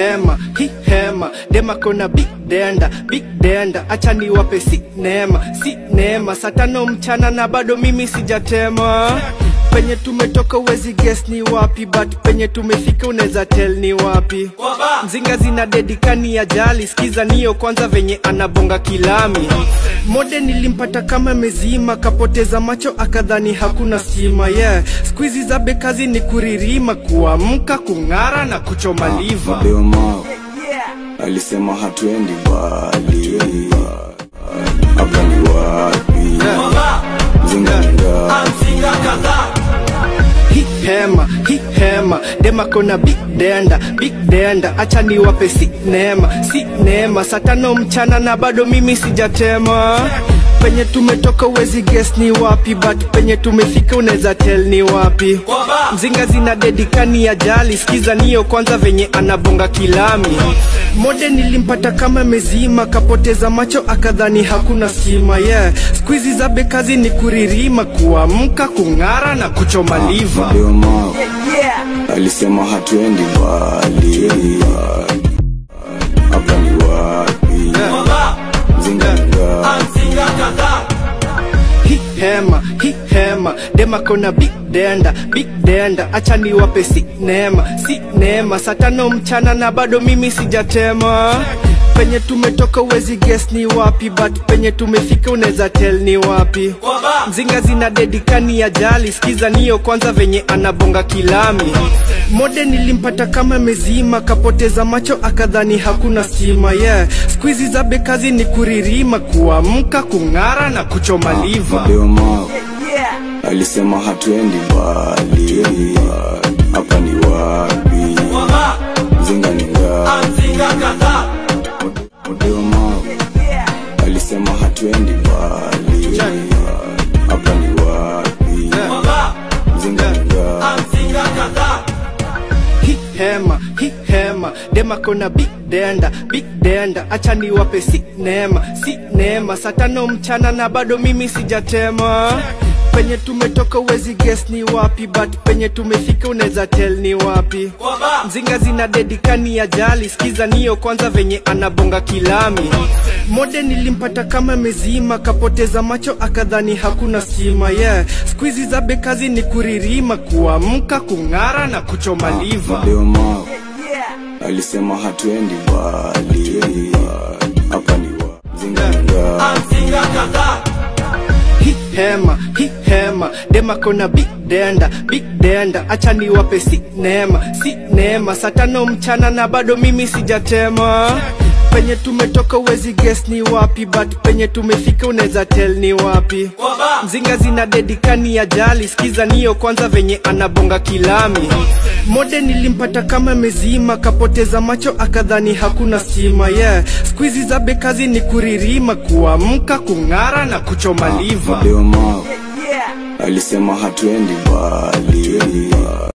hema hi hema dema kona big denda big denda acha niwape si neema si neema saa tano mchana na bado mimi sijatema penye tumetoka uwezi guess ni wapi but penye tumefika unaweza tell ni wapi mzinga zina dedikani ya jali skiza niyo kwanza venye anabonga kilami mode nilimpata kama mezima kapoteza macho akadhani hakuna stima yeah skuizi za bekazi ni kuririma kuamka kung'ara na kuchoma liva Leo Mao alisema hatuendi mbali, hapa ni wapi? Mzinga ni ngapi? hi hema hi hema dema kona big denda big denda acha niwape si neema si neema saa tano mchana na bado mimi sijatema penye tumetoka uwezi guess ni wapi but penye tumefika unaweza tell ni wapi mzinga zina dedikani ya jali skiza niyo kwanza venye anabonga kilami mode nilimpata kama mezima kapoteza macho akadhani hakuna stima yeah skuizi za bekazi ni kuririma kuamka kung'ara na kuchoma liva Leo Mao alisema hatuendi mbali, hapa ni wapi? Mzinga ni ngapi? hi hema hi hema dema kona big denda big denda acha niwape si neema si neema saa tano mchana na bado mimi sijatema penye tumetoka uwezi guess ni wapi but penye tumefika unaweza tell ni wapi mzinga zina dedikani ya jali skiza niyo kwanza venye anabonga kilami mode nilimpata kama mezima kapoteza macho akadhani hakuna stima yeah skuizi za bekazi ni kuririma kuamka kung'ara na kuchoma liva Leo Mao alisema hatuendi mbali, hapa ni wapi? Mzinga ni ngapi? Leo Mao alisema hatuendi mbali, hapa ni wapi? Mzinga ni ngapi? hi hema hi hema dema kona big denda big denda acha niwape si neema si neema saa tano mchana na bado mimi sijatema penye tumetoka uwezi guess ni wapi but penye tumefika unaweza tell ni wapi mzinga zina dedikani ya jali skiza niyo kwanza venye anabonga kilami mode nilimpata kama mezima kapoteza macho akadhani hakuna stima yeah skuizi za bekazi ni kuririma kuamka kung'ara na kuchoma liva Leo Mao alisema hatuendi mbali, hapa ni wapi? Mzinga ni ngapi? hi hema hi hema dema kona big denda big denda acha niwape si neema si neema saa tano mchana na bado mimi sijatema penye tumetoka uwezi guess ni wapi but penye tumefika unaweza tell ni wapi mzinga zina dedikani ya jali skiza niyo kwanza venye anabonga kilami mode nilimpata kama mezima kapoteza macho akadhani hakuna stima yeah skuizi za bekazi ni kuririma kuamka kung'ara na kuchoma liva Leo Mao alisema hatuendi mbali,